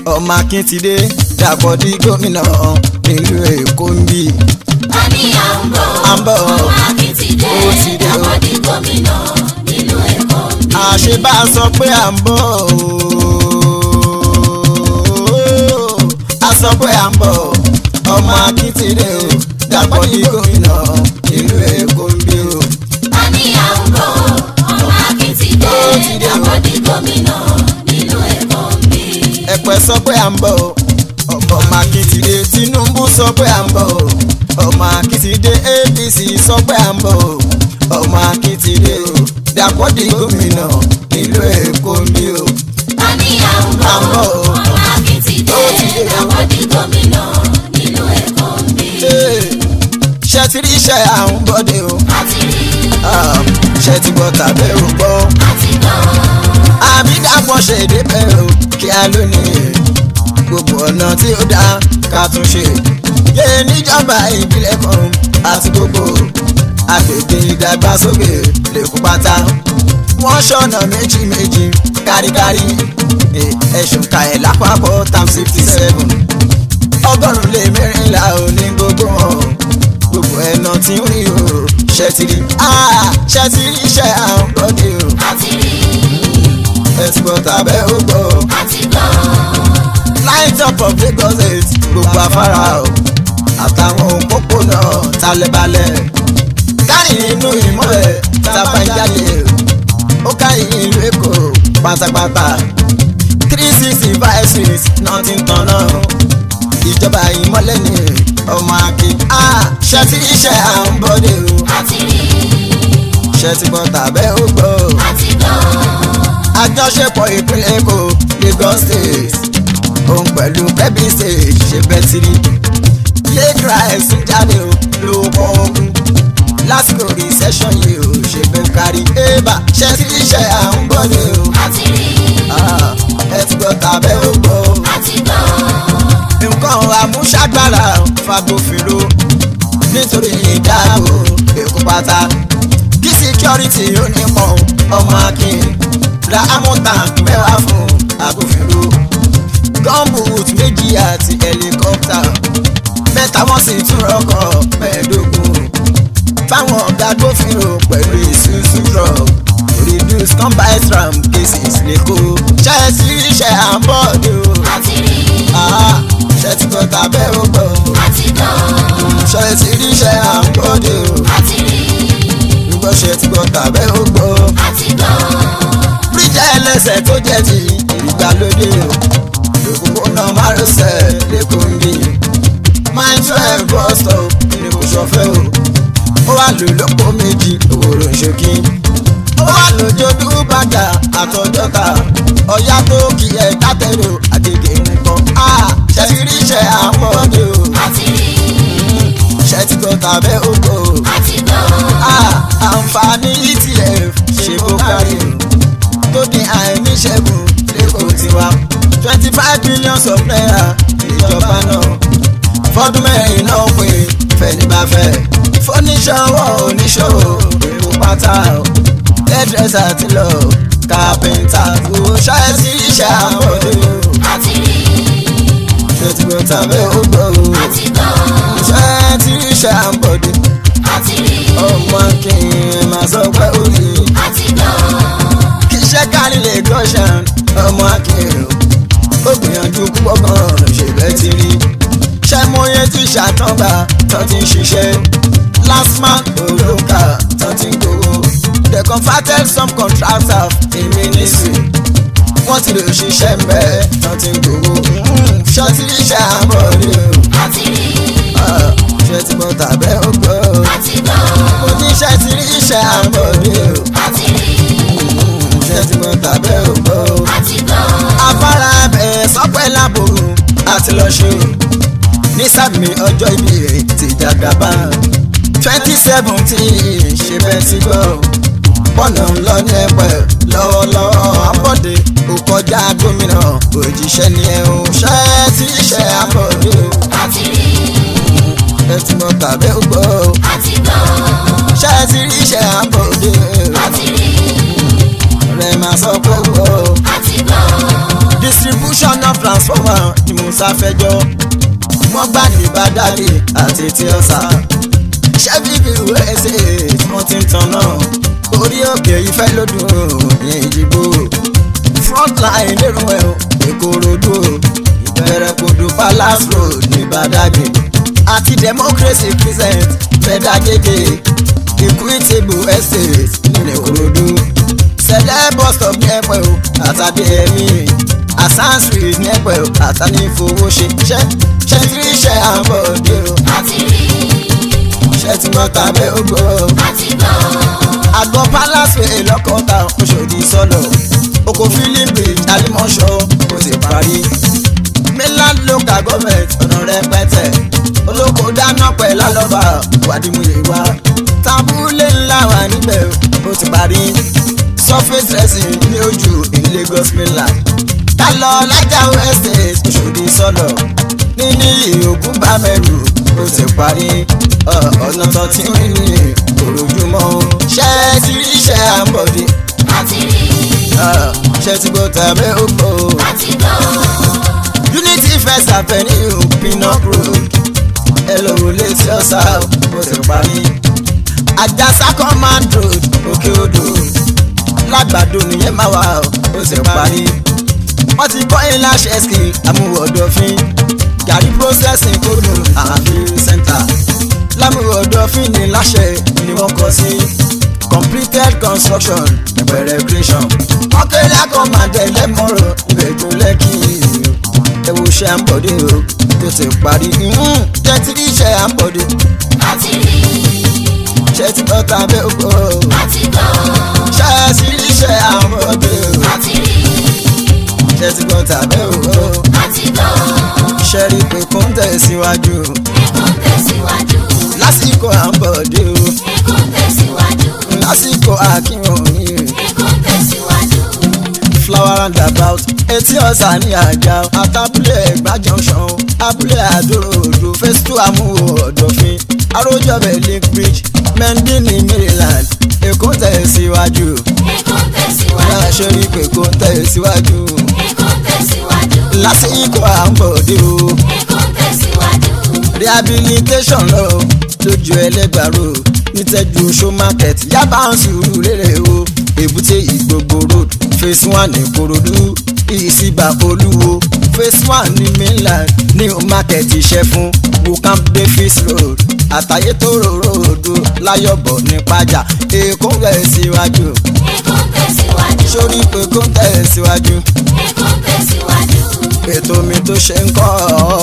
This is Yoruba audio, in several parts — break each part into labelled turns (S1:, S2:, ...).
S1: ọmọ akíntidé dàpọ̀ di gómìnà nílùú èkó ń bì.
S2: a ní à ń bọ̀
S1: À ń bọ̀.
S2: ọmọ akíntidé
S1: Ó ti dé o.
S2: àpọ̀dé gómìnà nílùú èkó ń bí.
S1: àṣebá sọ pé à ń bọ̀ ooo. a sọ pé à ń bọ̀ ọmọ akíntidé o dàpọ̀ di gómìnà nílùú èkó ń bì o.
S2: a ní à ń bọ̀ ọmọ akíntidé
S1: Ó ti dé o.
S2: àpọ̀dé gómìnà nílùú èkó ń bí.
S1: ẹ̀pẹ́ sọ pé à ń bọ̀ ọmọ akíntidé tinubu sọ pé à ń bọ̀ ọmọ akíntidé apc sọ pé à ń bọ̀ ọmọ akíntidé o dàpọ̀ di gómìnà nílùú èkó ń bí o.
S2: a ní à ń bọ̀
S1: À ń bọ̀ o.
S2: ọmọ akíntidé
S1: Ó ti dé o.
S2: àpọ̀dé gómìnà nílùú èkó ń bí.
S1: ṣe ti rí iṣẹ́ àwọn bọ́dé o
S2: àti rí
S1: Ah, ṣe ti gbọ́ tàbí ò gbọ́
S2: àti gbọ́
S1: àbí dàpọ̀ ṣe débẹ̀ o kí a lónìí gbogbo ọ̀nà tí ó dá ká tún ṣe yé níjọba ìbílẹ̀ kan àti gbogbo agbègbè ìdàgbàsókè lẹ́kọ̀ọ́ pátá wọ́n ṣọ̀nà méjì méjì káríkárí Eh, ẹ̀sùn ka ẹ̀ lápapọ̀ tam sixty seven ọgọ́rùn-ún lé mẹ́rìnlá ò ní gbogbo wọn gbogbo ẹ̀nà tí ń rí o ṣe ti rí Ah, ṣe ti rí iṣẹ́ àwọn bọ́dé o
S2: àti rí
S1: ẹ̀sìgbọ́n tàbẹ́ ó gbọ́
S2: àti gbọ́.
S1: light up of Lagos eight gbogbo afárá o àtàwọn òpópónà talẹ̀balẹ̀ kárí inú ìmọ̀lẹ̀ tàbá ń jáde ó kárí ìlú Èkó pátápátá three sixty five six nothing tán náà ìjọba ìmọ̀lẹ̀ ní ọmọ akin ṣe ti iṣẹ́ à ń bọ́dé o
S2: àti rí
S1: ṣe ti gbọ́ tàbẹ́ ó gbọ́
S2: àti gbọ́.
S1: àjọṣepọ̀ ìpínlẹ̀ Èkó Lagos state òun pẹ̀lú Kebbi state ṣe bẹ́ẹ̀ ti rí lẹ́kra ẹ̀sùn jáde o ló kọ́ ogun lásìkò recession yìí o ṣe bẹ́ẹ̀ kárí ébà ṣe ti iṣẹ́ à ń bọ̀ ni o
S2: àti rí
S1: Ah, ẹ ti gbọ́ tàbẹ́ ó gbọ́ o
S2: àti gbọ́.
S1: nǹkan àmúṣagbára fagbófinró nítorí ìdáàbò èkó pátá kí síkírọ́rìtì ó nípọn ọmọ akin ra amúta mẹ́wàá fún agbófinró gọ́ǹbùt méjì àti ẹlikọ́pítà mẹ́ta wọ́n sì tún rọ́kọ̀ mẹ́ẹ̀ẹ́dógún fáwọn ọ̀gá agbófinró pẹ̀lú ìṣúṣú drug reduce combined ram cases lẹ́kọ̀ọ́ ṣe é sí iṣẹ́ àbọ̀dé o
S2: àti rí
S1: Ah, ṣe ti gbọ́ tàbẹ́ ó gbọ́ o.
S2: àti gbọ́.
S1: ṣe ti rí iṣẹ́ à ń gbọ́dọ̀ o.
S2: àti rí
S1: gbọ́ ṣe ti gbọ́ tàbẹ́ ó gbọ́ o.
S2: àti gbọ́.
S1: bíríjà ẹlẹ́sẹ̀ tó jẹ́ ti ìgbàlódé o. òpópónà márosẹ̀ lẹ́kọ̀ọ́ ń bí. máa ń tún ẹ̀ bọ́ stop ní kò ṣọ̀fẹ́ o. ó wà lò lóko méjì òwòrò ṣókí. ó wà lójó dúbàdà àtọjọ́ta. ọ̀yá tó kì í ẹ̀ dátẹ́rò àgègè nìkan. Ah, ṣe ti rí iṣẹ́ à ń gbọ́dọ̀ o.
S2: àti rí
S1: ṣe ti gbọ́ tàbẹ́ ó gbọ́ o.
S2: àti gbọ́.
S1: Ah, àǹfààní etf ṣe bó kárí tó dín àìníṣẹ́gun lẹ́kọ̀ọ́ tiwa twenty five billion of naira ìjọba náà fọdún mẹ́rin náà pé fẹ́ni bá fẹ́ fọ́níṣọ́wọ́ oníṣòwò èrò pátá hairdresser ti lọ kápẹ́ńtà kò ṣáẹ́sì iṣẹ́ àbọ̀dé o
S2: àti rí
S1: ṣe ti gbọ́ tàbẹ́ ó gbọ́ o
S2: àti gbọ́.
S1: ṣe ti iṣẹ́ àbọ̀dé
S2: àti rí
S1: ọmọ kí n máa sọ pé ó rí i.
S2: àti gbọ́.
S1: kì í ṣe kárí lè gọ́ṣàn ọmọ akérò ó gbìyànjú púpọ̀ gan-an ṣe bẹ́ẹ̀ ti rí ṣé mọ́yé ti ṣàtọ́gbà tó ti ń ṣiṣẹ́ last man olóńkà tó ti ń gbowó the converted some contractor in ministry wọ́n ti lè ṣiṣẹ́ mbẹ́ tó ti ń gbowó ṣé ti rí iṣẹ́ àbọ̀dé o
S2: àti rí
S1: Ah, ṣé ti gbọ́ tàbẹ́ ó gbọ́ o
S2: àti gbọ́.
S1: mo ní ṣé ti rí iṣẹ́ àbọ̀dé o
S2: àti rí
S1: ṣé ti gbọ́ tàbẹ́ ó gbọ́ o
S2: àti gbọ́.
S1: afárá ẹ̀ sọ́pẹ́ lábòrò àti lọ ṣe o ní sàmì ọjọ́ ìbí rẹ̀ ti dàgbàbá twenty seventeen ṣe bẹ́ẹ̀ ti gbọ́ pọ̀nà ńlọ ní ẹ̀pẹ́ lọ́wọ́lọ́wọ́ abọ́dé kò kọjá gómìnà òjíṣẹ́ ni ẹ̀ ń ṣẹ́ tí iṣẹ́ abọ́dé o
S2: àti rí
S1: ẹ ti mọ tàbí ó gbọ́ o
S2: àti gbọ́.
S1: ṣẹ́ tí iṣẹ́ abọ́dé o
S2: àti rí
S1: rẹ̀ máa sọ pé ó gbọ́ o.
S2: àti gbọ́.
S1: distribution of transport. transformer ni musa fẹjọ́ wọ́n gbà ní bàdàlì àti tí ọ̀sà ṣẹ́fíìkì usa wọ́n ti ń tan náà orí òkè ìfẹ́ lódùn ní ìdìbò frontline lérò ẹ̀ ìkòròdú ìbẹ̀rẹ̀ kodo palace road ní badagry àti democracy crescent fẹ́dàgége equitable estate ní ìkòròdú sẹlẹ̀ bus stop ní ẹ̀pẹ̀ o àtàdé ẹ̀mí asan street ní ẹ̀pẹ̀ o àtàní fowó ṣe ṣẹ́ ṣẹ́ tí ṣẹ́ àbọ̀dé o
S2: àti rí
S1: ṣẹ́ tí wọ́n tàbẹ́ ògbó o
S2: àti gbọ́
S1: àgbọ̀ palace way lọ́kọ̀ọ́ta oṣòdì sọ́lọ̀ oko filling bridge alimọ̀ṣọ́ kò sì parí mainland local government ọ̀nà rẹpẹtẹ olóko dáná pẹ̀ lálọ́ba wàdìmúyè wá tábúlé ńlá wà níbẹ̀ ó ti parí surface dressing ní ojú in Lagos mainland ká lọ lájàwó estate oṣòdì sọ́lọ̀ níní ìyókùn bá mẹ́rù ó ti parí ọ̀nà tó ti ń rìn ní òròjúmọ́ ṣé ti rí iṣẹ́ àǹbọ̀dé
S2: àti rí
S1: ṣé ti gbọ́ tàbí ògbó
S2: àti gbọ́
S1: unity first avenue pinnock road ẹlòwò létí ọ̀sà ó ti parí àjàsá command road òkè odò lágbàdo nìyẹn máa wà ó ti parí wọ́n ti kọ́ ilé àṣẹ skill amúwọ̀dọ̀fín gàrí processing kódùn àfihàn center lámúwọ̀dọ̀fín ní láṣẹ ni wọ́n kọ́ sí completed construction ìbẹ̀rẹ̀ creation wọ́n kéré àkọ́mọdé lẹ́mọ̀rọ̀ ìbẹ̀jọ lẹ́kì ẹ̀wò ṣe à ń bọ̀dé o tó ti parí tẹ́tí ṣe à ń bọ̀dé
S2: àti rí
S1: ṣe ti bọ́ tàbí ògbó
S2: àti gbọ́
S1: ṣe sí ṣe à ń bọ̀dé o
S2: àti rí
S1: ṣe ti bọ́ tàbí ògbó
S2: àti gbọ́
S1: ṣe rí pé kó ń tẹ̀síwájú
S2: ẹ̀kọ́ ń tẹ̀síwájú
S1: lásìkò à ń bọ̀dé o
S2: ẹ̀kọ́ ń tẹ̀síwájú
S1: lásìkò àkínyàn
S2: ẹ̀kọ́ ń tẹ̀síwájú
S1: flower roundabout etí ọ̀sà ní àjà àtàbúlé ẹ̀gbá junction abúlé àdúróòdù phase two amúhò ọ̀dọ̀fin arójọ́bẹ̀ lake bridge mendini maryland èkó ń tẹ̀síwájú
S2: ẹ̀kọ́ ń tẹ̀síwájú
S1: láṣẹ rí pé kó ń tẹ̀síwájú
S2: ẹ̀kọ́ ń tẹ̀síwájú
S1: lásìkò à ń bọ̀dé o
S2: ẹ̀kọ́ ń tẹ̀síwájú
S1: rehabilitation lọ lójú ẹlẹ́gbàro nítẹ́jú oṣó market yaba ń sùúrù lérè o èbúté ìgbogbo road phase one ìkòròdú ìsìbà olúwo phase one ní mainland new market ìṣẹ́fún wukam davis road àtàyétòrò road láyọ̀bọ̀ ní pàjá èkó ń rẹ̀ síwájú
S2: ẹ̀kọ́ ń tẹ̀síwájú
S1: sórí pé kó ń tẹ̀ síwájú
S2: ẹ̀kọ́ ń tẹ̀síwájú
S1: ètò mi tó ṣe ń kọ́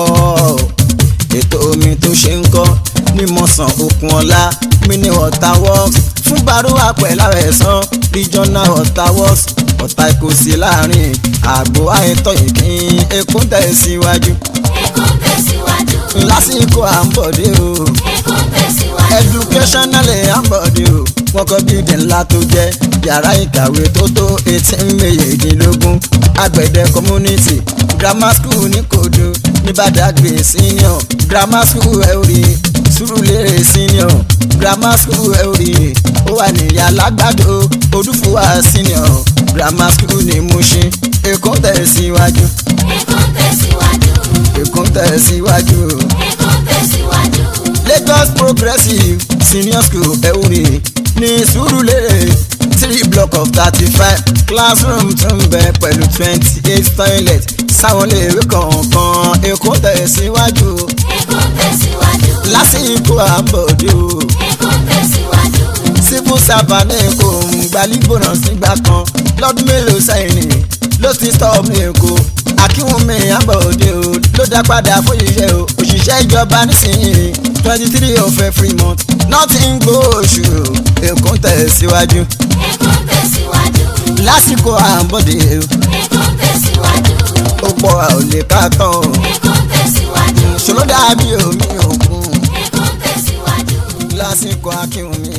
S1: ọ́ ètò omi tó ṣe ń kọ́ mímọ̀sán okun ọ̀la mini water works fún baruwa pẹ̀lú àwẹ̀sán regional water works ọ̀tá kò sí láàrin àgbo àìtọ́ ìpín ekun tẹ̀síwájú
S2: ẹ̀kọ́ ń tẹ̀síwájú
S1: lásìkò à ń bọ̀dé o
S2: ẹ̀kọ́ ń tẹ̀síwájú
S1: educational à ń bọ̀dé o wọ́n kọ́ bíìdì ńlá tó jẹ́ yàrá ìkàwé tó tó eighteen méjìdínlógún àgbẹ̀dẹ community grammar school ní kodo ní badagry senior grammar school ẹ̀rí surulere senior grammar school ẹ̀rí ó wà ní alágbàdo odúfúwà senior grammar school ní mushin èkó tẹ̀síwájú
S2: ẹ̀kọ́ ń tẹ̀síwájú
S1: èkó tẹ̀síwájú
S2: ẹ̀kọ́ ń tẹ̀síwájú
S1: lagos progressive senior school ẹ̀rí ní surulere three block of thirty-five classroom tún bẹ pẹ̀lú twenty-eight toilet sáwọn iléèwé kọ̀ọ̀kan èkó tẹ̀síwájú
S2: ẹ̀kọ́ ń tẹ̀síwájú
S1: lásìkò àbọ̀dé o
S2: ẹ̀kọ́ ń tẹ̀síwájú
S1: civil servant ní èkó ń gbalígbóná sígbà kan lọ́dún mélòó sẹ́yìn ló ti stop ní èkó akínwùmí àbọ̀dé o ló dá padà fóṣìṣẹ́ o òṣìṣẹ́ ìjọba nísìnyí twenty three of every month nothing gbóòṣù èkó tẹ̀síwájú
S2: ẹ̀kọ́ ń tẹ̀síwájú
S1: lásìkò àbọ̀dé o
S2: ẹ̀kọ́ ń tẹ̀síwájú
S1: ó pọ̀ a ò lè ká tán o
S2: ẹ̀kọ́ ń tẹ̀síwájú
S1: ṣòro dàbí omi òkun
S2: ẹ̀kọ́ ń tẹ̀síwájú
S1: lásìkò akínwùmí.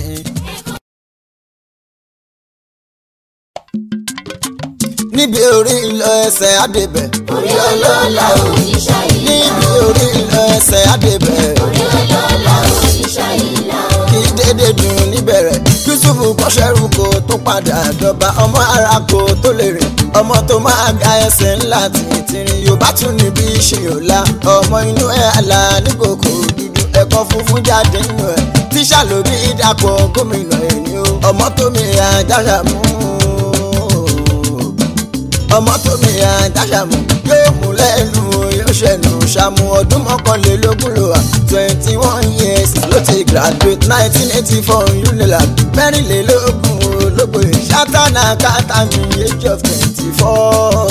S1: níbi orí ìlọ ẹsẹ̀ àdébẹ̀
S2: orí ọlọ́lá òṣìṣẹ́ ìlà
S1: níbi orí ìlọ ẹsẹ̀ àdébẹ̀
S2: orí ọlọ́lá òṣìṣẹ́ ìlà
S1: kí dédé dùn níbẹ̀rẹ̀ yusufu kọ́ṣẹ́rù kò tó padà dọba ọmọ ara kò tó lè rìn ọmọ tó máa ga ẹsẹ̀ ńlá tìrìtìrì yorùbá tún níbi ìṣèyọ̀lá ọmọ inú ẹ̀ àlà nígbòkò dúdú ẹ̀kọ́ funfun jáde nínú ẹ̀ tíṣà ló bí dàpọ̀ gómìnà ẹni o ọmọ tó mi àjáṣà mú ọmọ tó mi àjáṣà mú yóò mú lẹ́nu yóò ṣẹ̀nù ṣàmù ọdún mọ́kànlélógún ló wà twenty one years ló ti graduate nineteen eighty four unilag mẹ́rìnlélógún olóògbé ṣátánà kátàmì age of twenty four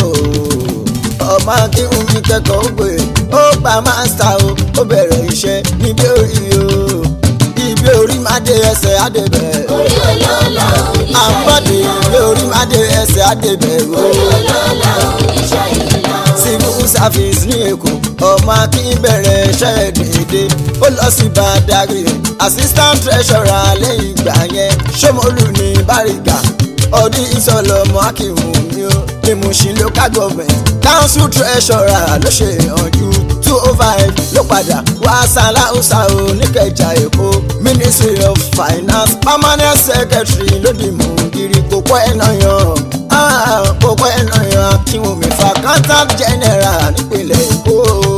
S1: ọmọ akíhun mi kẹ́kọ̀ọ́ ògbè ó gba mástà o ó bẹ̀rẹ̀ iṣẹ́ níbi orí o ibi orí má dé ẹsẹ̀ àdébẹ̀
S2: orí olóòlà oníṣẹ́
S1: àbọ̀dé
S2: ìlà
S1: ibi orí má dé ẹsẹ̀ àdébẹ̀ o
S2: orí olóòlà oníṣẹ́ ìlà
S1: civil service ní èkó ọmọ akin bẹ̀rẹ̀ iṣẹ́ dédé ó lọ sí badagry assistant treasurer lẹ́yìn ìgbà yẹn ṣọmọlù ní báríga ọdún ìsọlọmọ akínwó mi ó ní Mushin local government council treasurer ló ṣe ìyànjú two oh five ló padà wá sàláùsà oníkẹjà èkó ministry of finance permanent secretary lódì mùgírí kò pọ́ ẹ̀ náà yan Ah, kò pọ́ ẹ̀ náà yan akínwùmí accountant general nípìnlẹ̀ èkó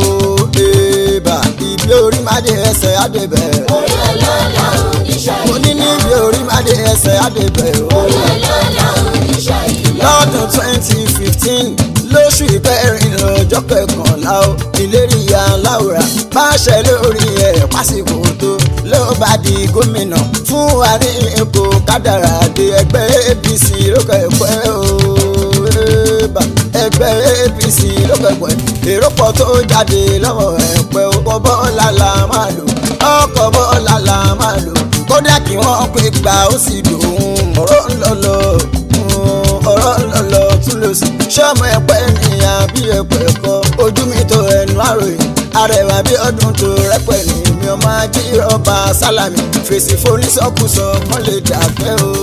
S1: èèbà ibi orí máde ẹsẹ̀ àdébẹ̀
S2: orí olóòlà oníṣẹ́
S1: mo ní ní ibi orí máde ẹsẹ̀ àdébẹ̀ o
S2: orí olóòlà oníṣẹ́ ìlà
S1: lọ́dún twenty fifteen lóṣù ìkẹrin lọ́jọ́ kẹkànlá o ìlérí ìyá láwùrà bá ṣe lórí ẹ̀ pásìkò tó ló bá di gómìnà fún àárín èkó kádàrá dé ẹgbẹ́ apc lókè pẹ́ o Eba, ẹgbẹ́ apc lókè pẹ́ èrò pọ̀ tó jáde lọ́wọ́ ẹ̀pẹ́ ọkọ̀ bọ́ọ̀lá la máa lò ọkọ̀ bọ́ọ̀lá la máa lò kódà kí wọ́n pé gbà ó sì dùn ọ̀rọ̀ ńlọ́lọ́ ọ̀rọ̀ ńlọ́lọ́ tún lọ sí. sọ́mọ ẹ̀pẹ́ nìyàn bí ẹ̀pẹ́ kọ́ ojú mi tó ẹnu àròyìn arẹwà bí ọdún tó rẹpẹ ní mi ọmọ ajé ọba sálàmì fèsì fonísọkùsọ kán lè dàgbẹ́ o.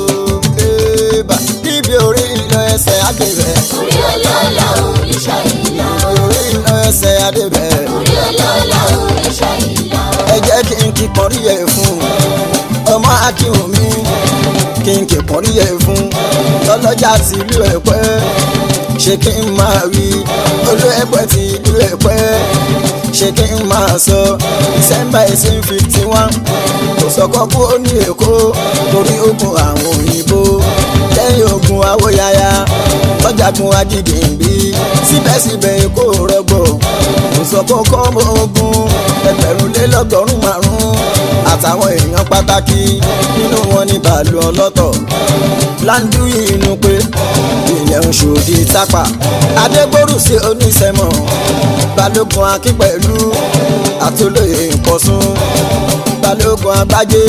S1: Eba, níbi orí ìlọ ẹsẹ̀ àdébẹ̀
S2: orí olóòlà oníṣẹ́ ìlà
S1: orí ìlọ ẹsẹ̀ àdébẹ̀
S2: orí olóòlà oníṣẹ́ ìlà
S1: ẹ jẹ́ kí n kí pọ́nrí yẹ fún ọmọ akínwùmí kí n kí pọ́nrí yẹ fún lọ́lọ́jà ti ìlú ẹ̀pẹ́ ṣé kí n máa wí olú ẹ̀pẹ́ ti ìlú ẹ̀pẹ́ ṣé kí n máa sọ december eighteen fifty one kò sọkọ kú ó ní èkó torí ogun àwọn òyìnbó lẹ́yìn ogun awóyáyá lọ́jàgun ajídìmbí síbẹ̀síbẹ̀ èkó rọgbọ̀ kò sọkọ kọ́ ọmọ ogun ẹgbẹ̀rún lé lọ́gọ́rùn-ún márùn-ún àtàwọn èèyàn pàtàkì nínú wọn ní bàálù ọlọ́tọ̀ láńdú inú pé ilẹ̀ ń ṣòdì tápà adégbòrú sí oníṣẹ́mọ̀ balógun akínpẹ̀lú àtolóye ìkọ̀sùn balógun agbájé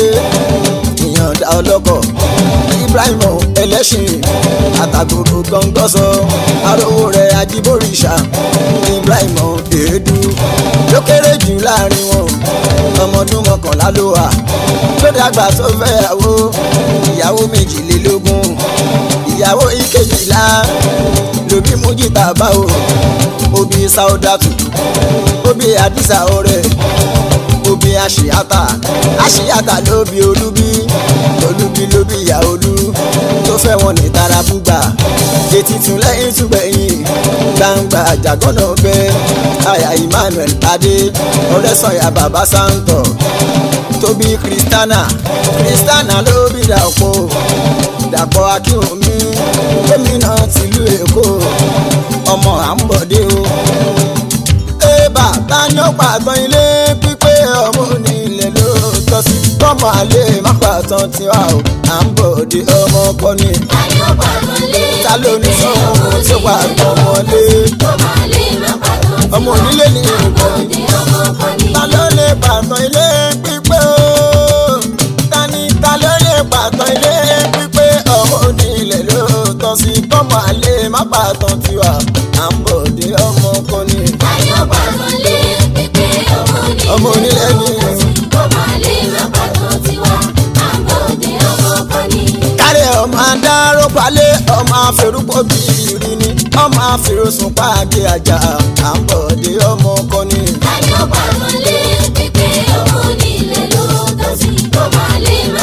S1: ìyànda ọlọ́kọ̀ ibrahim ẹlẹ́sìn àtàgòrò gọ́ngọ́sọ arówó rẹ̀ ajíbóríṣà ibrahim èédú ló kéré jù láàrin wọn ọmọdún mọ́kànlá ló wà ló dàgbà tó fẹ́yàwó ìyàwó méjìlélógún ìyàwó ìkejìlá lóbi mújìtà báwo òbí sáódàtù òbí àdìsá ọ̀rẹ́ òbí àṣìyàtà àṣìyàtà lóbi olúbí olúbí lóbi ìyá olú tó fẹ́ wọn ní tarabúgbà etí tún lẹ́yìn tún gbẹ̀yìn gbangba àjàgọ́nà bẹ́ àyà emmanuel adé ọ̀rẹ́sọ̀yà bàbá sáńtọ̀ tóbi kristana kristana ló bí dàpọ̀ dàpọ̀ akínwùmí gómìnà tìlú èkó ọmọ àǹbọ̀dé o. ébà tani ó pàtàn ilé pípé ọmọ onílẹ̀ ló tọ́ sí kọ́mọ àlè má pàtàn tiwa o àǹbọ̀dé ọmọ kọ́ni.
S2: tani ó pàtàn lé
S1: ta ló ní sọ́wọ́ tó pàtàn wọlé
S2: tó máa lè má pàtàn tí
S1: ọmọ onílé ní ìbọn
S2: òde ọmọ kan ní.
S1: ta ló lè pàtàn ilé pípé o tani ta ló lè pàtàn ilé pípé ọmọ onílẹ̀ ló tọ́ sí kọ́mọ àlè má pàtàn tiwa àǹbọ̀dé ọmọ kọ́ni.
S2: tani ó pàtàn lé pípé
S1: ọmọ
S2: ọmọ onílé
S1: onílé ní
S2: tó máa lè má pàtàn tiwa àmọ́ òde ọmọ kan ní.
S1: kárẹ̀ ọmọ adáró palẹ̀ ọmọ afẹ́rúpọ̀ bìrì ni ọmọ afẹ́rọ̀sùn pàgẹ́ àjà àǹbọ̀dé ọmọ kọ́ni.
S2: tani ó pàtàn lé pípé ọmọ onílé ló tọ́ sí tó máa lè má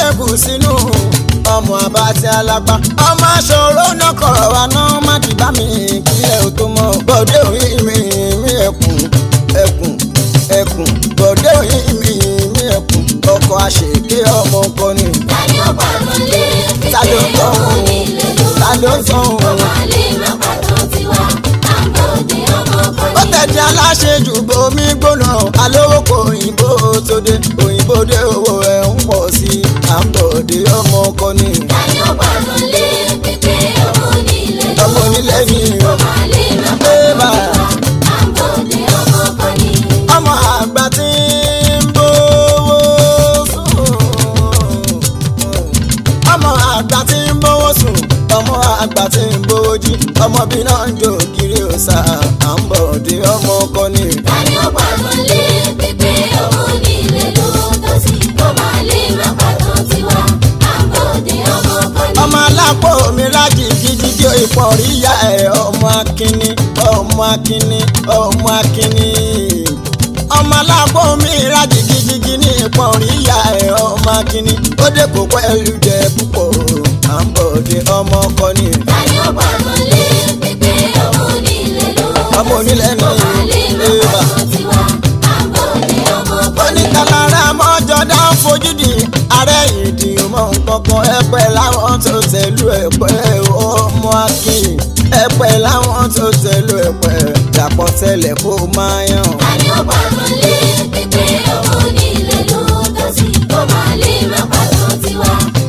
S1: gbẹ̀gù sínú ọmọ àbátí alápá ọmọ aṣọ́rọ́ náà kọ̀rọ̀ wa náà má dìbà mí kílẹ̀ ò tó mọ́ bọ́dé òyìn mi mi ẹkùn ẹkùn ẹkùn bọ́dé òyìn mi mi ẹkùn ọkọ̀ àṣèké ọmọ ọkọ ni.
S2: Tani ó pàtó lé
S1: Ta ló
S2: pípé
S1: tọ́
S2: ọmọ nílé ló
S1: ta ló tọ́
S2: ọmọ àlè má pàtó tiwa àbòdè ọmọ
S1: ó
S2: kan ní.
S1: tẹ̀dí aláṣejù bomi gbóná alówó kò òyìnbó tó dé òyìnbó dé owó ẹ̀ ń pọ̀ sí i à ń bọ̀ dé ọmọ ọkọ ni.
S2: Tani ó pàtó lé pípé ọmọ nílé ló
S1: ọmọ onílé ni
S2: ọmọ àlè má
S1: Ẹ bá.
S2: pàtó tiwa àbòdè ọmọ kan ní.
S1: ọmọ àgbà tí ń bówó sùn ọmọ àgbà tí ń bówó sùn ọmọ àgbà tí ń bówó jí ọmọ bí náà ń jò kiri òòsà à ń bọ̀ dé ọmọ ọkọ ni.
S2: Tani ó pàtó lé pípé ọmọ nílé ló tó sí ọmọ àlè má pàtó tiwa àbòdè ọmọ kan ní.
S1: ọmọ alápò mi rájì gidigidi ìpọ̀rí ìyá ẹ̀ ọmọ akínní ọmọ akínní ọmọ akínní. ọmọ alápò mi rájì gidigidi ní ìpọ̀rí ìyá ẹ̀ ọmọ akínní. ó dé kó pẹ́lú jẹ púpọ̀ à ń bọ̀ dé ọmọ ọkọ ni.
S2: Tani ó pàtó lé pípé ọmọ nílé ló
S1: ọmọ onílẹ̀ ní
S2: ọmọ àlè má
S1: ìbá.
S2: pàtó tiwa àbòdè ọmọ kan ní.
S1: oníkàlára mọ́jọ́ dá fojú di ààrẹ ìdí mọ́ nǹkankan ẹ̀pẹ́ láwọn tó tẹ̀lú ẹ̀pẹ́ ọmọ akin ẹ̀pẹ́ láwọn tó tẹ̀lú ẹ̀pẹ́ dàpọ̀ tẹ́lẹ̀ kó máa yàn.
S2: Tani ó pàtó lé pípé ọmọ nílé ló tó sí ọmọ àlè má pàtó tiwa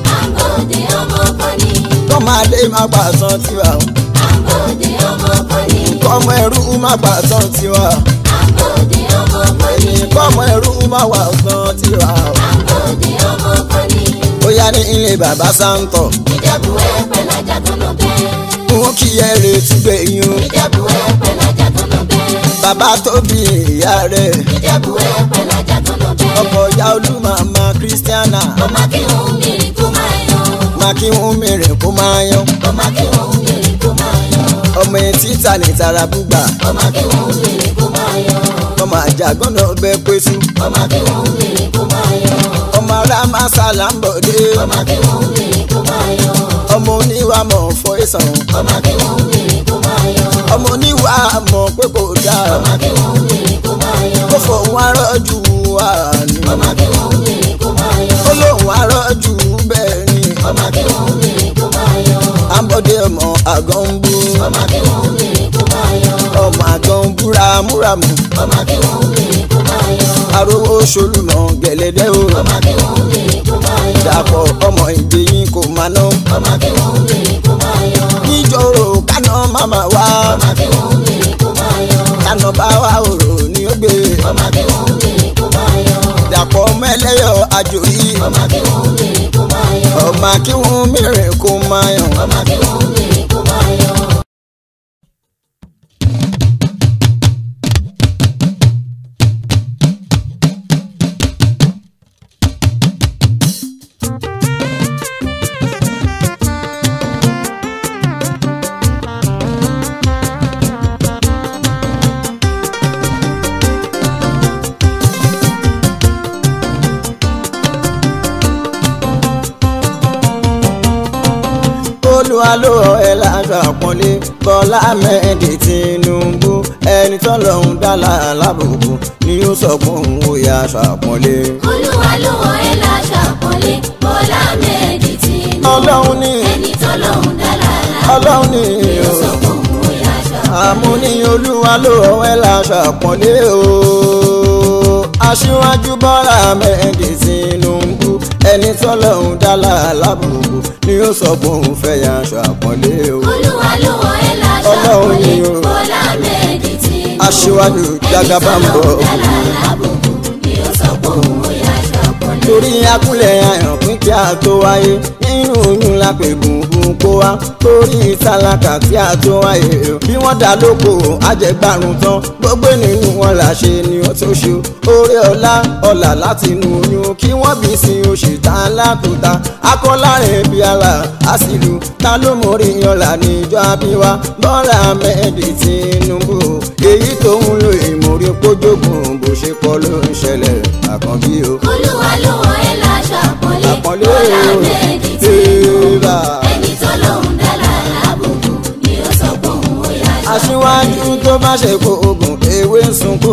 S2: àbòdè ọmọ kan ní.
S1: kọ́ máa lé má pàtàn tiwa o.
S2: àbòdè ọmọ kan ní.
S1: kọ́mọ ẹrú má pàtàn tiwa
S2: àbòdè ọmọ kan ní.
S1: kọ́mọ ẹrú má wà tán tiwa o.
S2: àbòdè ọmọ kan ní.
S1: ó yá ní ilé bàbá sáńtọ̀
S2: ìjẹ̀bú ẹ̀pẹ̀ lájà tó lọ bẹ́ẹ̀.
S1: mú kí ẹ retí gbẹ̀yìn o.
S2: ìjẹ̀bú ẹ̀pẹ̀ lájà tó lọ bẹ́ẹ̀.
S1: bàbá tó bí ìyá rẹ̀
S2: ìjẹ̀bú ẹ̀pẹ̀ lájà tó lọ bẹ́ẹ̀.
S1: ọkọ̀ ìyá olúmọ̀ọ́mọ kírísítíánà.
S2: ọmọ kí òun mìíràn kó máa yan.
S1: máa kí wọ́n mìíràn kó máa yan
S2: ọmọ kí òun mìíràn kó máa yan.
S1: ọmọ etí ta ní tara búgbà
S2: ọmọ kí òun mìíràn kó máa yan.
S1: ọmọ àjàgbọ́n náà bẹ pẹ́sù
S2: ọmọ kí òun mìíràn kó máa yan.
S1: ọmọ ará máa sàlámbọ̀dé
S2: ọmọ kí òun mìíràn kó máa yan.
S1: ọmọ oníwà mọ̀ fọ́ ìsàn
S2: ọmọ kí òun mìíràn kó máa yan.
S1: ọmọ oníwà mọ̀ pé kò dáa
S2: ọmọ kí òun mìíràn kó máa yan.
S1: kó fòun arọ́jú wà ní
S2: ọmọ kí òun mìíràn kó máa yan.
S1: ó lóun arọ́jú bẹ́ẹ̀ ni
S2: ọmọ kí òun mìíràn kó máa yan.
S1: àbọ̀dé ọmọ àgọ́ ń bú
S2: ọmọ kí òun mìíràn kó máa yan.
S1: ọmọ àgọ́ ń búra múramù
S2: ọmọ kí òun mìíràn kó máa yan.
S1: arówó solùmọ̀ gẹ̀lẹ́dẹ́ o
S2: ọmọ kí òun mìíràn kó máa yan.
S1: dàpọ̀ ọmọ ìgbéyìn kò máa ná
S2: ọmọ kí òun mìíràn kó máa yan.
S1: níjọ́rò kánà máma wá.
S2: ọmọ kí òun mìíràn kó máa yan.
S1: kánà bá wà òrò ní ó gbé
S2: ọmọ kí òun mìíràn kó máa yan.
S1: dàpọ̀ mẹ́lẹ́yọ̀ àjòyí
S2: ọmọ kí òun mìíràn kó máa yan.
S1: ọmọ kí wọ́n mìíràn kó máa yàn.
S2: ọmọ kí òun mìíràn kó máa yan.
S1: olúwa ló rọ ẹ láṣọ àpọ́nlé bọ́lá mẹ́ẹ̀dì tìǹbù ẹni tó lọ́hún dálà lábùkù ni ó sọ fún òun ó yà aṣọ àpọ́nlé.
S2: olúwa ló wọ ẹ láṣọ àpọ́nlé bọ́lá mẹ́ẹ̀dì tìǹbù.
S1: ọlọ́run ní
S2: ẹni tọ́lọ́hún dálá
S1: ọlọ́run ní
S2: ló sọ fún òun ó yà aṣọ
S1: àmú ní olúwa ló rọ ẹ láṣọ àpọ́nlé o aṣíwájú bọ́lá mẹ́ẹ̀dì tìǹbù ẹni tó lọ́hún dálà lábùkù ni ó sọ fún òun fẹ́ yà aṣọ àpọ́nlé o.
S2: olúwa ló wọ ẹ láṣọ
S1: Ọlọ́run
S2: àpọ́nlé
S1: ni o.
S2: bọ́lá mẹ́ẹ̀dì tìǹbù.
S1: aṣíwájú jagaba ń bọ̀.
S2: dálá lábùkù ni ó sọ fún òun ó yà aṣọ àpọ́nlé.
S1: torí akúnlẹ̀ ayàn pín kí a tó wáyé nínú oyún la pè gungun kó wá torí tálákà tí a tó wáyé o. bí wọ́n dá lóko àjẹgbárun tán gbogbo nínú wọn là ṣe ni ó tó ṣe oore ọlá ọlà láti inú oyún kí wọ́n bí sí oṣù tá a lákòóta akọ́lárin bí ala àṣìlù ta ló mórí yanlá níjọ́ àbíwá bọ́lá mẹ́ẹ̀dì Tinubu èyí tó ń lo ìmọ̀rí pójókùn bó ṣe kọ́ ló ń ṣẹlẹ̀ àkànbí o
S2: olúwa ló wọ ẹ láṣọ àpọ́nlé
S1: Àpọ́nlé àpọ́nlé
S2: Bọ́lá
S1: o
S2: Ahmed Tinubu.
S1: Eba.
S2: ẹni tó lóun dára lábùkù ni ó sọ pé òun ó yá aṣọ
S1: aṣíwájú tó bá ṣe kó oògùn ewé ń sunko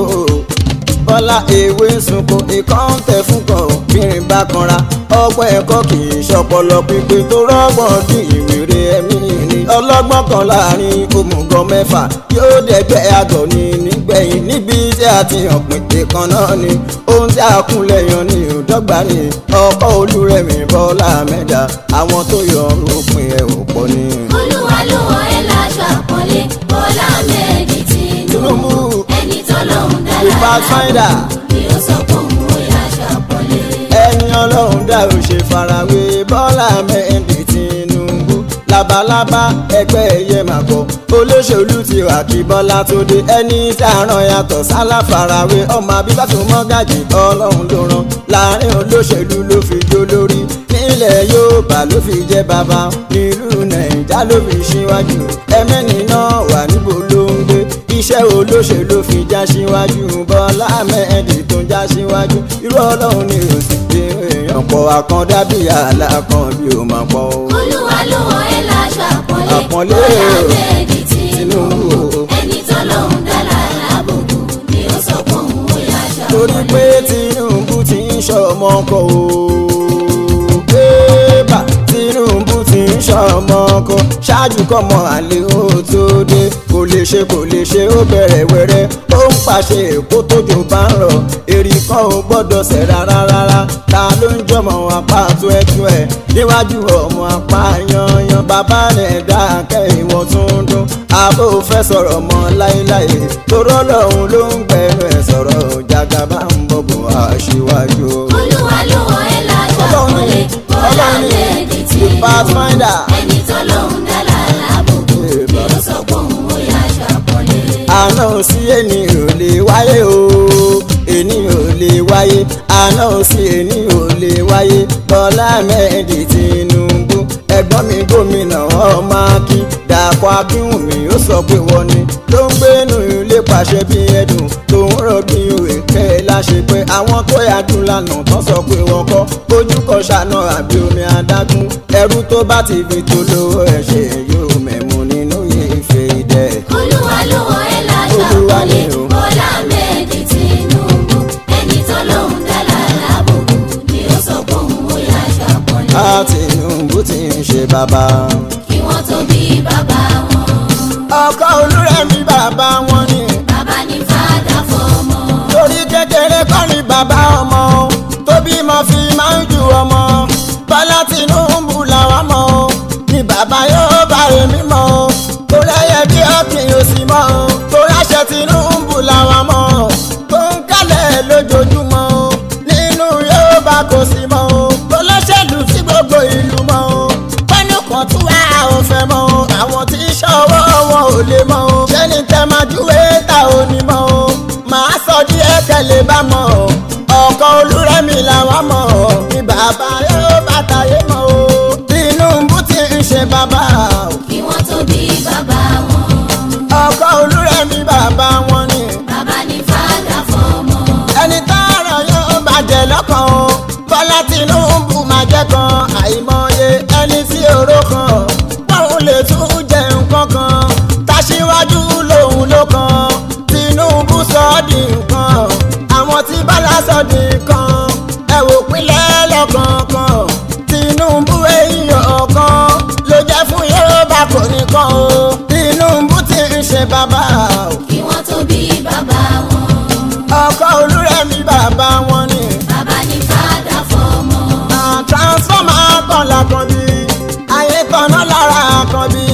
S1: bọ́lá ewé ń sunko ìkan ń tẹ̀ fún kan bírin bá kanra ọgbọ́n ẹ̀kọ́ kì í ṣọpọlọ pípé tó rọ́gbọ̀n di ìwéré ẹ̀mí ni ọlọ́gbọ́n kan láàrin òmùgọ̀ mẹ́fà yóò dẹ̀gbẹ́ àgọ̀ ni nígbẹ̀yìn níbi tí a ti hàn pètè kan náà ni ohun tí a kúnlẹ̀ yan ni òdọ́gba ni ọkọ̀ olúrẹ̀mí bọ́lá mẹ́ta àwọn tó yọ òpin ẹ̀ ò pọ̀ ni.
S2: olúwa ló wọ ẹ láṣọ àpọ́nlé Bọ́lá Ahmed Tinubu
S1: Tinubu.
S2: ẹni tó lóun dára
S1: The pathfinder.
S2: ni ó sọ pé òun ó yá aṣọ àpọ́nlé.
S1: ẹni ọlọ́run dá ò ṣe farawé bọ́lá mẹ́ndì Tinubu labalábá ẹgbẹ́ ẹyẹ màkọ́ olóṣèlú ti wà kí bọ́lá tó dé ẹni tí a ràn yàtọ̀ sálà farawé ọmọ abíbá tó mọ́ gàjì ọlọ́run ló rán láàrin olóṣèlú ló fi jó lórí nílẹ̀ Yorùbá ló fi jẹ́ bàbá nílùú nàìjà ló fi ṣíwájú ẹ̀mẹ́ni náà wà níbo ló ń gbé iṣẹ́ olóṣèlú fi já síwájú bọ́lá mẹ́ẹ̀dì tó ń já síwájú irú ọlọ́run ni ò sì gbé èèyàn pọ̀ àkàndá bí àlà kan bí ó máa pọ̀ o.
S2: olúwa ló wọ ẹ láṣọ àpọ́nlé
S1: Àpọ́nlé
S2: Bọ́lá
S1: o.
S2: Ahmed Tinubu
S1: Tinubu.
S2: ẹni tó lóun dára lábùkù ni ó sọ pé òun ó yá aṣọ
S1: torí
S2: àpọ́nlé.
S1: pé Tinubu ti ń ṣọmọ kọ o. Bébà Tinubu ti ń ṣọmọ kọ ṣáájú kọ́mọ àlè ó tó dé kò lè ṣe kò lè ṣe ó bẹ̀rẹ̀ wẹ̀rẹ̀ ó ń pàṣẹ èkó tójò bá ń rọ̀ èrì kan ò gbọ́dọ̀ ṣẹ̀ rárá rárá ta ló ń jọmọ apá tó ẹ tó ẹ níwájú ọmọ apá yanyan bàbá rẹ̀ dákẹ́ ìwọ̀n tó ń dún àbò fẹ́ sọ̀rọ̀ mọ́ láéláé torọ́ lọ́hùn ló ń gbẹnu ẹ̀ sọ̀rọ̀ jagaba ń bọ̀bọ̀ aṣíwájú.
S2: olúwa ló wọ ẹ láṣọ
S1: Ọlọ́run ni,
S2: àpọ́nlé Bọ́lá
S1: Ọlọ́run ni,
S2: Ahmed
S1: the
S2: Tinubu
S1: pathfinder.
S2: ẹni tó lóun dára lábùkù ni ó sọ pé òun ó yá aṣọ àpọ́nlé.
S1: àná sí ẹni ò lè wáyé o ẹni ò lè wáyé àná sí ẹni ò lè wáyé Bọ́lá Ahmed Tinubu ẹ̀gbọ́n mi gómìnà ọmọ akí Dàpọ̀ Akínwùmí ó sọ pé wọ́n ni ló ń gbénu ilé pàṣẹ bí ẹdùn tó ń rọ̀ bí òwe kẹ́ ẹ láṣẹ pé àwọn tó yàdùn lánàá tán sọ pé wọ́n kọ́ ojú kan ṣàna àbí omi adágún ẹrú tó bá ti fi tó lówó ẹ̀ ṣe yóò mẹ̀mú nínú ife ìdẹ.
S2: olúwa ló wọ ẹ láṣọ
S1: Olúwa
S2: àpọ́nlé
S1: ni o.
S2: Bọ́lá Ahmed Tinubu ẹni tó lóun dára lábùkù ni ó sọ pé òun ó yá aṣọ àpọ́nlé.
S1: a Tinubu ti ń ṣe bàbá.
S2: kí wọ́n tó bí bàbá wọn
S1: ọkọ olúrẹ̀mí bàbá wọn ni
S2: bàbá ní fàdà fọmọ.
S1: torí kékeré kọ́ ni bàbá ọmọ tó bímọ fi máa ń ju ọmọ Bọ́lá Tinubu làwọn mọ̀ o ni bàbá yóò bá èmi mọ̀ o tó lẹ́yẹ bí ọ̀gbìn òsì mọ̀ o tó ráṣẹ Tinubu làwọn mọ̀ o tó ń kálẹ̀ lójoojúmọ́ o nínú yóò bá kò sí mọ́ o tó lọ́ṣẹ̀lú sí gbogbo ìlú mọ́ o pẹ́ẹ́nù kan tún wá ò fẹ́ mọ́ o àwọn tí ṣọwọ́ wọn ò lè mọ́ o ṣẹ́ni tẹ́ máa júwé ta ò ní mọ́ o màá sọ díẹ̀ kẹ́lẹ́ bá mọ́ o ọkọ̀ olúrẹ̀mí làwọn mọ̀ o ní bàbá yóò bàtà yé mọ́ o Tinubu ti ń ṣe bàbá o
S2: kí wọ́n tó bí bàbá wọn
S1: ọkọ̀ olúrẹ̀mí bàbá wọn ni
S2: bàbá ní fàdà fọmọ.
S1: ẹni tọ́rọ̀ yóò bàjẹ́ lọ́kàn o Bọ́lá Tinubu máa jẹ́ kan àìmọye ẹni tí oró kan báwo lè tún jẹ nǹkan kan tàṣíwájú lòun ló kan Tinubu sọ ọ́ di nǹkan àwọn tí Bọ́lá sọ di nǹkan ẹ wò pínlẹ̀ lọ́kọ̀ọ̀kan Tinubu èèyàn kan ló jẹ́ fún Yorùbá kò nìkan o Tinubu ti ń ṣe bàbá o
S2: kí wọ́n tó bí bàbá wọn
S1: ọkọ olúrẹ̀mí bàbá wọn ni.
S2: bàbá ní fàdà fọmọ.
S1: transformer kan lákan bí ayé kaná lára kan bí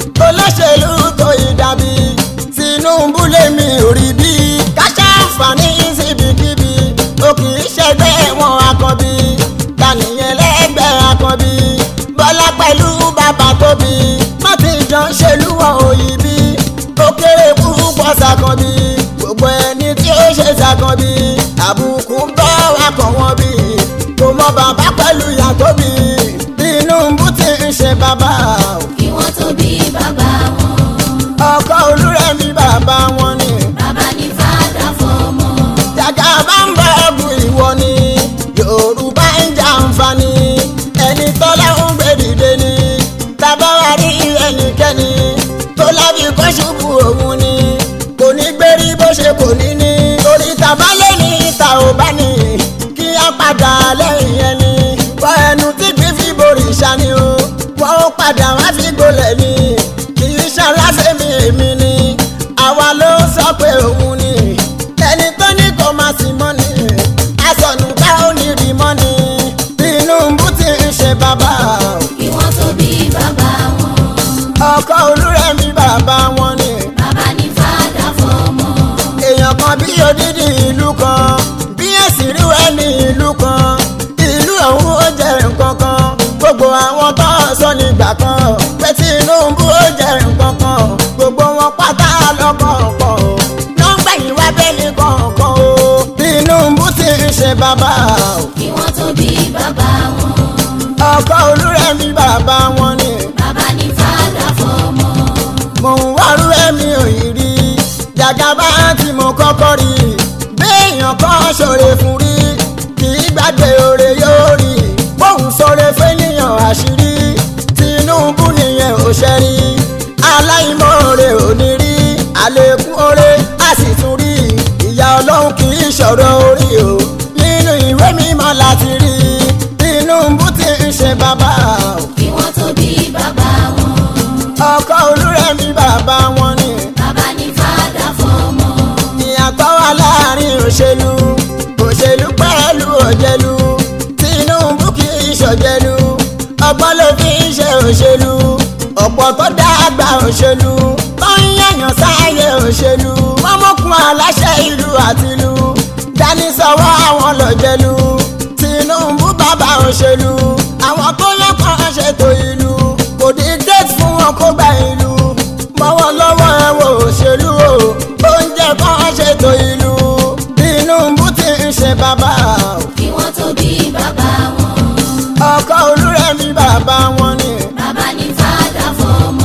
S1: olóṣèlú tó ìdàbí Tinubu lèmi ò rí bí káṣá àǹfààní síbikíbi ó kì í ṣẹgbẹ́ wọn akọbí tànìyàn lẹ́gbẹ́ akọbí Bọ́lá pẹ̀lú bàbá tóbi má ti jọ ń ṣèlú wọn òyì bí ó kéré púpọ̀ sàkànbí gbogbo ẹni tí ó ṣe sàkànbí àbùkù ń bọ́ wá kàn wọ́n bí kò mọ bàbá pẹ̀lú ìyá tóbi Tinubu ti ń ṣe bàbá o.
S2: kí wọ́n tó bí bàbá wọn
S1: ọkọ olúrẹ̀mí bàbá wọn ni
S2: bàbá ní fàdà fọmọ.
S1: jàgà bá ń bọ̀ ọ̀gùn ìwọ ni Yorùbá ń jà àǹfààní bàbá lẹ́ni ìta ò bá ní kí á padà lẹ́yìn ẹni wọ ẹnu tí gbé fi borí ìṣá ni o wọ́n ó padà wá fi gbolẹ̀ ni kì í ṣaláṣẹ́mi èmi ni àwa ló sọ pé òun ni ẹni tó ní kò máa sì mọ́ ni asọ̀nù tá ò ní rí mọ́ ni Tinubu ti ń ṣe bàbá
S2: kí wọ́n tó bí bàbá wọn.
S1: ọkọ Olúrẹ̀mí bàbá wọn ni
S2: bàbá ní fàdà fọmọ.
S1: èèyàn kan bí odidi ìlú kan bí èsì rí wẹ́ ní ìlú kan ìlú ọ̀hún ó jẹ́ nǹkan kan gbogbo àwọn tó ń sọ nígbà kan pé Tinubu ó jẹ́ nǹkan kan gbogbo wọn pátá lọ́kọ̀ọ̀kan o nọ́mbà yìí wá bẹ́ẹ̀ni kọ̀ọ̀kan o Tinubu ti ń ṣe bàbá o
S2: kí wọ́n tó bí bàbá wọn.
S1: ọkọ Olúrẹ̀mí bàbá wọn ni
S2: bàbá ní fàdà fọmọ.
S1: mò ń wárú ẹ̀mí òyìnrí jàgàbá tí mo kọ́kọ́ rí béèyàn kan ṣòre fún rí kì í gbàgbé oore yóò rí bóun ṣòre fẹ́nìyàn àṣírí Tinubu nìyẹn ò ṣe rí aláìmoore ò ní rí àlékún oore a sì tún rí ìyá ọlọ́run kì í ṣọ̀rọ̀ orí o nínú ìwé mímọ́ láti rí Tinubu ti ń ṣe bàbá o
S2: kí wọ́n tó bí bàbá wọn.
S1: ọkọ Olúrẹ̀mí bàbá wọn ni.
S2: bàbá ní fàdà fọmọ.
S1: ìyàtọ̀ wà láàrin òṣèlú òṣèlú pẹ̀lú òjèlú Tinubu kì í ṣòjèlú ọgbọ́n ló fi ń ṣe òṣèlú ọ̀pọ̀ tó dàgbà òṣèlú tó ń yàyàn sáyé òṣèlú wọ́n mọ̀kún aláṣẹ ìlú àtìlú dání sọ́wọ́ àwọn lọ́jẹ̀lú Tinubu bàbá òṣèlú àwọn tó lọ́kàn ṣètò ìlú kò dí gate fún wọn kó gba ìlú mọ́wọ́ lọ́wọ́ ẹ wo òṣèlú o oúnjẹ kan ṣètò ìlú Tinubu ti ń ṣe bàbá o.
S2: kí wọ́n tó bí bàbá wọn.
S1: ọkọ Olúrẹ̀mí bàbá wọn ni
S2: bàbá ní fàdà fọmọ.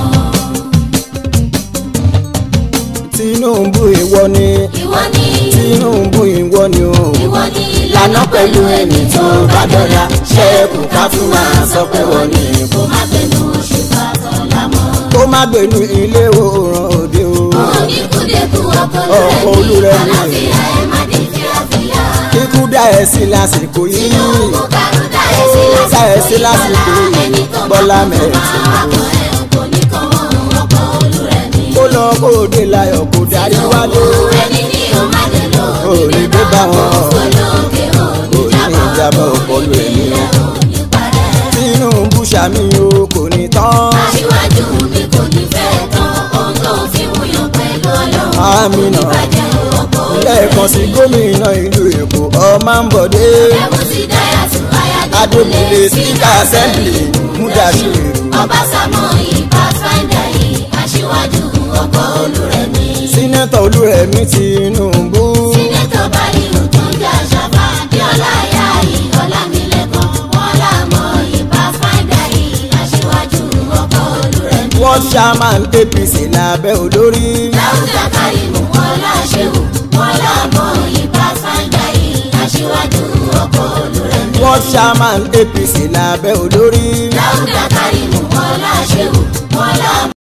S1: Tinubu ìwọ ni
S2: ìwọ ni
S1: Tinubu ìwọ ni o.
S2: ìwọ ni
S1: lànà pẹ̀lú ẹni tó bá dọ́là ṣé kò ká fún máa sọ pé wọ́n ní
S2: kó má gbẹnu oṣù bàtọ̀ lámọ́.
S1: kó má gbénu ilé òòrùn òde o.
S2: oníkúdẹ́kù ọkọ
S1: Ọkọ
S2: Olúrẹ̀mí
S1: Olúrẹ̀mí.
S2: àlàáfíà ẹ̀ má dé fíafíà.
S1: kíkú dá ẹ sí lásìkò yìí
S2: Tinubu kàrú dá ẹ sí
S1: dá ẹ sí lásìkò
S2: lásìkò
S1: yìí
S2: yìí
S1: Bọ́lá
S2: bọ́lá
S1: mẹ́rin
S2: mẹ́rin akọ ẹ̀ kò ní kàn wọ́n ọkọ Olúrẹ̀mí.
S1: kó lọ kó dé láyọ̀ kó darí wálé.
S2: ẹni ní o má dé lò
S1: Ò lè dé bá wọn.
S2: olóòkè òní
S1: Òní ìjábọ̀ ọpọlọ ẹ̀mí o.
S2: òní parẹ́.
S1: Tinubu ṣàmì o kò ní tán.
S2: aṣíwájú mi kò ní fẹ́ tán ohun tó fi wúyàn pẹ̀lú ọlọ́run
S1: Àmínà.
S2: ìbàjẹ́ ọkọ
S1: lẹ́ẹ̀kan sí gómìnà ìlú Èkó Ọmọbọ̀dé
S2: ẹ̀wọ̀n sí dáyàtú
S1: Adébílé síkà assembly Mudashiru.
S2: ọbásámọ̀ ìbá fáńdà yìí aṣíwájú ọkọ Olúrẹ̀mí.
S1: Sínátọ̀ Olúrẹ̀mí Tinubu.
S2: sínétọ̀ báyìí tó ń jà ṣàfà bíọ́lá ìyá yìí ọlámilẹ́kan wọn làmọ́ ìbá fáńdà yìí aṣíwájú ọkọ Olúrẹ̀mí.
S1: World chairman APC lábẹ́ olórí.
S2: láwùjọ kárìmù wọn láṣẹwò wọn làmọ́ ìbá fáńdà yìí aṣíwájú ọkọ Olúrẹ̀mí.
S1: World chairman APC lábẹ́ olórí.
S2: láwùjọ kárìmù wọn láṣẹwò wọn làmọ́.